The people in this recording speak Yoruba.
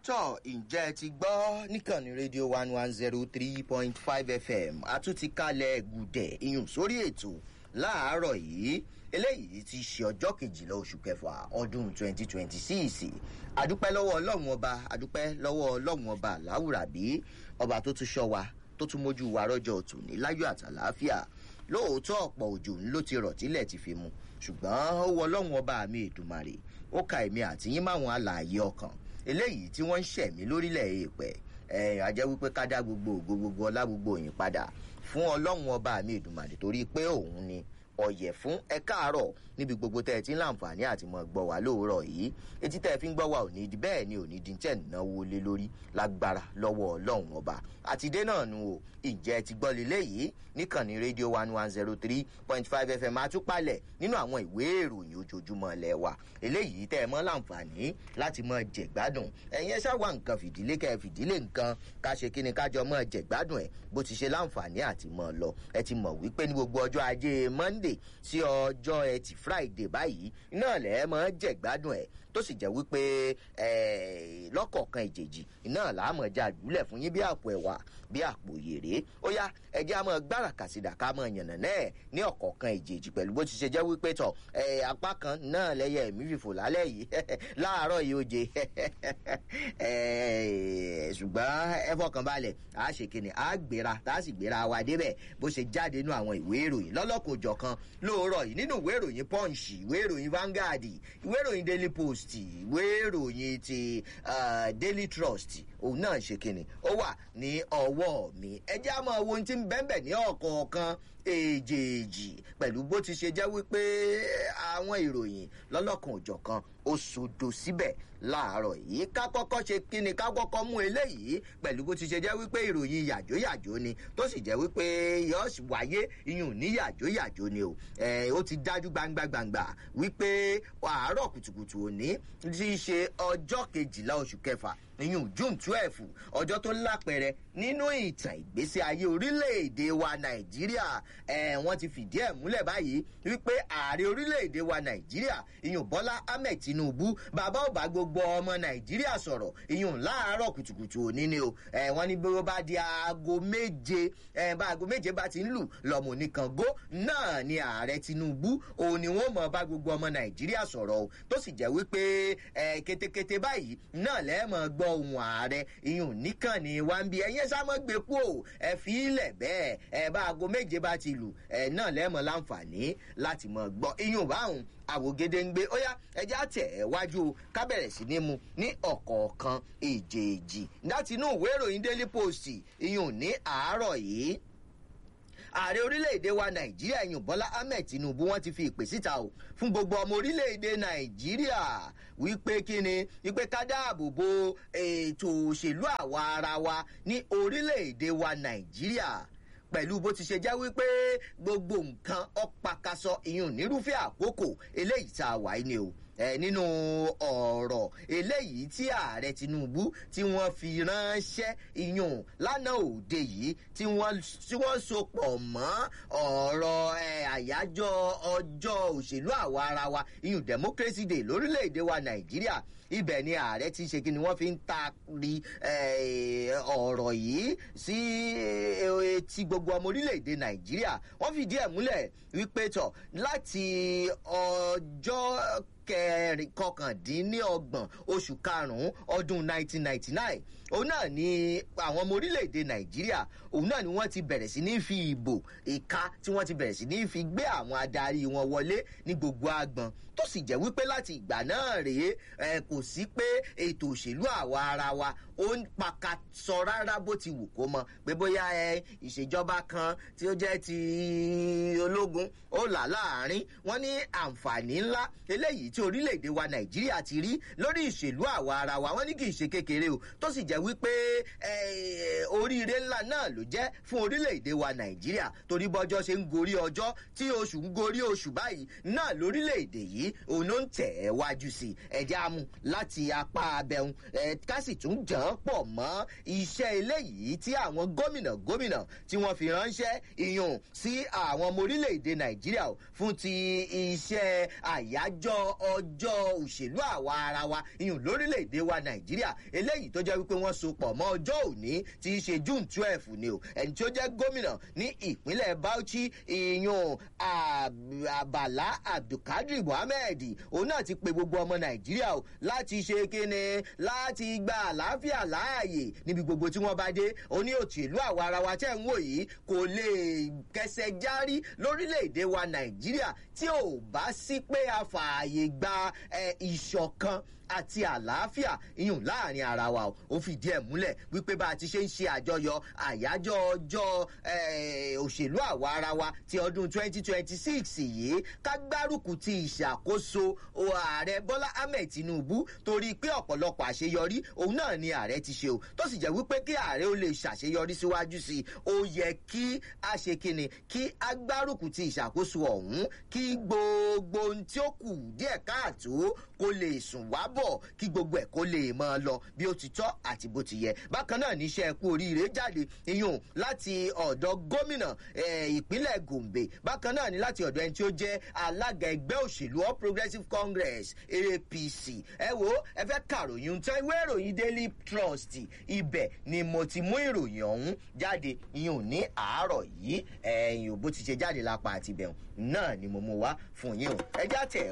tọ́ ǹjẹ́ ẹ ti gbọ́ níkànnì rédíò one one zero three point five fm àtúntí kalẹ̀ gùdẹ̀ iyùn sórí ètò láàárọ̀ yìí eléyìí ti ṣe ọjọ́ kejìlá oṣù kẹfà ọdún twenty twenty six àdúpẹ́ lọ́wọ́ ọlọ́run ọba àdúpẹ́ lọ́wọ́ ọlọ́run ọba láwùrábí ọba tó tún ṣọ́ wa tó tún mójú wa rọ́jọ́ òtún ní láyọ̀ àtàláfíà lóòótọ́ ọ̀pọ̀ òjò ló ti rọ̀ tílẹ̀ ti fi mu ṣùgbọ́n ó wọ ọlọ́run ọba mi èdùmàrè ó ka èmi àtìyín máwọn alààyè ọkàn eléyìí tí wọ́n ń ṣẹ̀mí lórílẹ̀ èèpẹ̀ ẹ̀ àjẹ́ wípé ká dá gbogbo ògo gbogbo ọlá gbogbo òyìn padà fún ọlọ́run ọba mi èdùmàrè torí pé òun ni ọ̀yẹ̀ fún ẹ káàárọ̀ níbi gbogbo tẹ́ ẹ ti ń láǹfààní àti mọ̀ gbọ́ wá lóòrọ̀ yìí etí tẹ́ ẹ fi ń gbọ́ wá ò ní di bẹ́ẹ̀ ni ò ní di tẹ́ náwó lé lórí lágbára lọ́wọ́ ọlọ́run ọba àtidé náà nu o ìjẹ́ ti gbọ́ lélẹ̀ yìí níkànnì rédíò one one zero three point five fm àtúpalẹ̀ nínú àwọn ìwé ìròyìn ojoojúmọ́ ilẹ̀ wa eléyìí tẹ́ ẹ mọ́ láǹfààní láti mọ́ jẹ̀gbádùn ẹ̀yin ẹ ṣáà wá nǹkan fìdílé kẹ́ ẹ fìdílé nǹkan ká ṣe kí ni kájọ mọ́ jẹ̀gbádùn ẹ̀ bó ti ṣe láǹfààní àti mọ́ lọ ẹ ti mọ̀ wípé ní gbogbo ọjọ́ ajé monday sí ọjọ́ ẹtì friday báyìí iná lẹ́ mọ́ jẹ̀gbádùn ẹ̀ tó sì jẹ́ wípé lọ́kọ̀ọ̀kan ìjèjì iná làámọ̀ já jùlẹ̀ fún yín bí àpò ẹ̀wà bí àpò yèrè ó yá ẹjẹ́ àmọ́ gbára kàsídà ká mọ̀ yànnà náà ní ọ̀kọ̀ọ̀kan ìjèjì pẹ̀lú bó ti ṣe jẹ́ wípé tọ̀ apá kan náà lẹ́yẹ ẹ̀mí fìfò lálẹ́ yìí láàárọ̀ yìí ó jẹ ṣùgbọ́n ẹ fọkàn balẹ̀ a ṣe kíni a gbéra tá a sì gbéra wa débẹ̀ bó ṣe jáde nínú àwọn ìwé ìròyìn lọ́lọ́kọ̀ọ́jọ̀ kan lóòrọ̀ yìí nínú ìwé ìròyìn punch ìwé ìròyìn vanguard ìwé ìròyìn daily post ìwé ìròyìn ti daily trust òun náà ṣe kíni ó wà ní ọwọ́ mi ẹ jẹ́ àmọ́ ohun tí ń bẹ́ẹ̀ ní ọ̀kọ̀ọ̀kan èjèèjì pẹ̀lú bó ti ṣe jẹ́ wípé àwọn ìròyìn lọ́lọ́kan òjọ̀kan ó sodo síbẹ̀ láàárọ̀ yìí ká kọ́kọ́ ṣe kíni ká kọ́kọ́ mú eléyìí pẹ̀lú bó ti ṣe jẹ́ wípé ìròyìn yàjóyàjó ni tó sì jẹ́ wípé yọ́ọ̀sì wáyé iyùn ní yàjóyàjó ni o ó ti dájú gbangba gbangba wípé àárọ̀ kùtùkùtù òní ti ṣe ọjọ́ kejìlá oṣù kẹfà iyùn june twelve ọjọ́ tó lápẹẹrẹ nínú ìtàn ìgbésí ayé orílẹ̀-èdè wa nàìjíríà wọ́n ti fìdí ẹ̀ múlẹ̀ báyìí wípé ààrẹ orílẹ̀-èdè wa nàìjíríà iyùn bọ́lá ahmed tinubu bàbá ò bá gbogbo ọmọ nàìjíríà sọ̀rọ̀ iyùn láàárọ̀ kùtùkùtù òní ni o wọ́n ní bí ó bá di aago méje bá aago méje bá ti ń lù lọ́mọ oníkangó náà ni ààrẹ tinubu òun ni wọ́n mọ̀ bá gbogbo ọmọ nàìjíríà sọ̀rọ̀ o tó sì jẹ́ wípé kétékété báyìí náà lẹ́ẹ̀mọ̀ gbọ́ ohun ààrẹ iyùn nìkan ni wá ń bí ẹyẹ sámọ́ gbé kú o ẹ fi ilẹ̀ bẹ́ẹ̀ ẹ bá aago méje bá ti lù ẹ náà lẹ́ẹ̀mọ̀ láǹfààní láti mọ̀ gbọ́ iyùn báwọn àwògede ń gbé ó yá ẹjẹ́ àtẹ̀ ẹ̀ wájú ká bẹ̀rẹ̀ sí ní mu ní ọ̀kọ̀ọ̀kan èjèèjì láti inú ìwé ìròyìn daily post iyùn ní àárọ̀ yìí ààrẹ orílẹ̀-èdè wa nàìjíríà ẹ̀yìn bọ́lá ahmed tinubu wọ́n ti fi ìpè síta o fún gbogbo ọmọ orílẹ̀-èdè nàìjíríà wípé kíni wípé ká dáàbò bo ètò òṣèlú àwa ara wa ní orílẹ̀-èdè wa nàìjíríà pẹ̀lú bó ti ṣe jẹ́ wípé gbogbo nǹkan ọ̀pàkàsọ ìyún nírúfẹ́ àkókò eléyìí tá a wà ní o ẹ nínú ọ̀rọ̀ eléyìí tí ààrẹ tinubu tí wọ́n fi ránṣẹ́ iyùn lánàá òde yìí tí wọ́n tí wọ́n so pọ̀ mọ́ ọ̀rọ̀ àyájọ́ ọjọ́ òṣèlú àwa ara wa iyùn democracy day lórílẹ̀‐èdè wa nàìjíríà ibẹ̀ ni ààrẹ ti ṣe kí ni wọ́n fi ń taari ọ̀rọ̀ yìí sí ti gbogbo ọmọ orílẹ̀‐èdè nàìjíríà wọ́n fìdí ẹ̀ múlẹ̀ wípé tọ̀ láti ọjọ́ kẹrin kọkàndínlọ́gbọ̀n oṣù karùn-ún ọdún 1999 òun náà ni àwọn ọmọ orílẹ̀-èdè nàìjíríà òun náà ni wọ́n ti bẹ̀rẹ̀ sí ní fi ìbò ìka tí wọ́n ti bẹ̀rẹ̀ sí ní fi gbé àwọn adarí wọn wọlé ní gbogbo agbọ̀n tó sì jẹ́ wípé láti ìgbà náà rèé ẹ kò sí pé ètò òṣèlú àwa ara wa ó ń paka sọ rárá bó ti wù kó mọ pé bóyá ẹ ìṣèjọba kan tí ó jẹ́ ti ológun ó là láàrin wọ́n ní àǹfààní ńlá eléyìí tí orílẹ̀-èdè wa nàìjíríà ti rí lórí ìṣèlú àwa ara wa wọ́n ní kì í ṣe kékeré o tó sì jẹ́ wípé oríire ńlá náà ló jẹ́ fún orílẹ̀-èdè wa nàìjíríà torí bọ́jọ́ ṣe ń gorí ọjọ́ tí oṣù ń gorí oṣù báyìí náà lórílẹ̀-èdè yìí òun ló ń tẹ̀ ẹ́ wájú sí i ẹ̀jẹ̀ amú láti apá abẹ́hùn ká sì tún jàn án pọ̀ mọ́ iṣẹ́ eléyìí tí àwọn gómìnà gómìnà tí wọ́n fi ránṣẹ́ ìyún sí àwọn ọmọ orílẹ̀-èdè nàìjíríà fún ti iṣẹ́ àyájọ́ ọjọ́ òṣèlú àwa ara wa iyùn lórílẹ̀‐èdè wa nàìjíríà eléyìí tó jẹ́ wípé wọ́n so pọ̀ mọ́ ọjọ́ òní tí í ṣe june twelve ni o ẹni tí ó jẹ́ gómìnà ní ìpínlẹ̀ bauchi iyùn àbàlá abdulkadir mohammed òun náà ti pe gbogbo ọmọ nàìjíríà o láti ṣe kíni láti gba àlàáfíà láàyè níbi gbogbo tí wọ́n bá dé ó ní òṣèlú àwa ara wa tẹ́ ń wò yìí kò lè kẹsẹ̀ járí lórílẹ̀‐èdè wa nàìjíríà tí ò bá sí pé a fààyè gba ìṣọ̀kan àti àlàáfíà iyùn láàrin ara wa ó fìdí ẹ̀ múlẹ̀ wípé bá a ti ṣe ń ṣe àjọyọ̀ àyájọ́ ọjọ́ òṣèlú àwa ara wa ti ọdún 2026 yìí ká gbárùkù ti ìṣàkóso ààrẹ bọ́lá ahmed tinubu torí pé ọ̀pọ̀lọpọ̀ àṣeyọrí òun náà ni ààrẹ ti ṣe o tó sì jẹ́ wípé kí ààrẹ ó lè ṣàṣeyọrí síwájú sí i ó yẹ kí a ṣe kíni kí a gbárùkù ti ìṣàkóso ọ̀hún kí gbogbo ohun tí ó kù díẹ̀ káàtó kó lè sùn wá bọ̀ kí gbogbo ẹ̀ kó lè mọ́ ọ lọ bí ó ti tọ́ àti bó ti yẹ bákan náà níṣẹ́ ẹ̀kú oríire jáde iyùn láti ọ̀dọ̀ gómìnà ìpínlẹ̀ gombe bákan náà ní láti ọ̀dọ̀ ẹni tí ó jẹ́ alága ẹgbẹ́ òṣèlú all progressives congress apc ẹ wo ẹ fẹ́ kàròyìn tán ìwé ìròyìn daily trust ibẹ̀ ni mo ti mú ìròyìn ọ̀hún jáde iyùn ní àárọ̀ yìí ẹ̀yìn ò bó ti ṣe jáde lápá àtibẹ̀hùn náà ni mo mú wá fún yín o ẹ já tẹ̀